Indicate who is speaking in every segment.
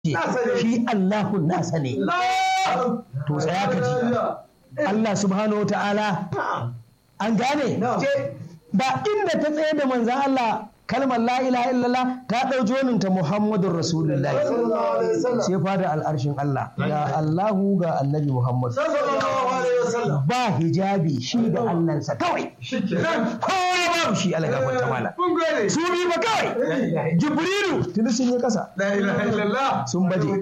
Speaker 1: shi Allahun nasa ne to tsaya ka ji Allah subhanahu wa ta'ala an gane ba inda ta tsaye da manzan Allah kalmar la ilaha illallah ta ɗau joninta Muhammadun Rasulullahi sai fada al'arshin Allah ga Allahu ga annabi Muhammad ba hijabi shi da Allahnsa kawai kowa babu shi ala gafar ta mala su bi ba kawai Jibrilu tuni sun yi kasa sun baje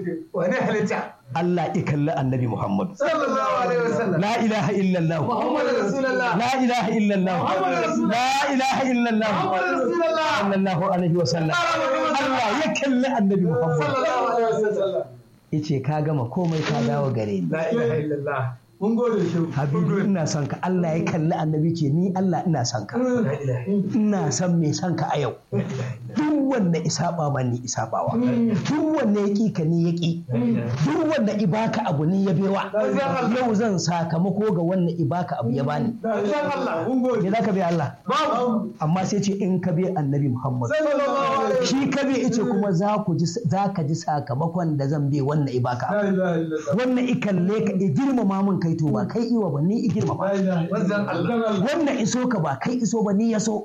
Speaker 1: Allah ya kalli annabi Muhammad. La ilaha illallah. La ilaha illallah. La ilaha illallah. Sallallahu alaihi wa sallam. Allah ya kalli annabi Muhammad. Yace ka gama komai ka dawo gare ni.
Speaker 2: La ilaha illallah. Mun gode shi.
Speaker 1: Habibu ina son ka Allah ya kalli annabi ce ni Allah ina son ka. Ina son mai son ka a yau. Duk wanda isaba ma ni isabawa. Duk wanda ya ki ka ni ya ki. Duk wanda ibaka abu ni ya bewa. Yau zan sakamako ga wanda ibaka abu ya bani. Me za ka bi Allah? Amma sai ce in ka bi annabi Muhammad. Shi ka bi ice kuma za ku ji za ka ji sakamakon da zan bi wannan ibaka. Wannan ikalle ka girmama mun kai to ba kai iwa ba ni i girmama. Wannan iso ka ba kai iso ba ni ya so.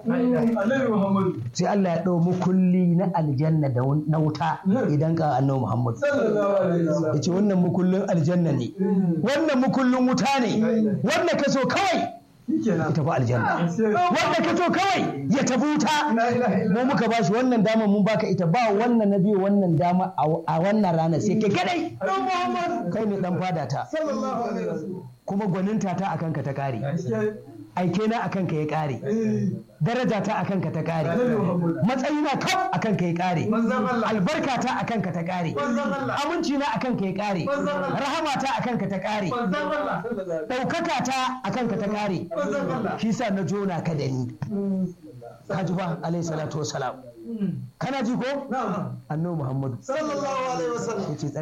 Speaker 1: Sai Allah ya ɗau mukulli na aljanna da na wuta idan ka annabi Muhammad. Ya ce wannan mukullin aljanna ne. Wannan mukullin wuta ne. Wanda ka so kawai ya tafi aljanna. Wanda ka so kawai ya tafi wuta. Mu muka bashi wannan dama mun baka ita ba wannan na biyu wannan dama a wannan ranar sai kai kadai. Kai ne dan fada ta. Kuma gwaninta ta akan ka ta kare. Aike na akan ka ya kare. Daraja ta akan ka ta kare. Matsayi na kaf akan ka ya kare. Albarka ta akan ka ta kare. Aminci na akan ka ya kare. Rahama ta akan ka ta kare. Ɗaukaka ta akan ka ta kare. Shi sa na jona ka da ni. Ka ji ba alayhi salatu wassalam. Kana ji ko? Annabi Muhammadu.
Speaker 2: Sallallahu alaihi wasallam.
Speaker 1: Yace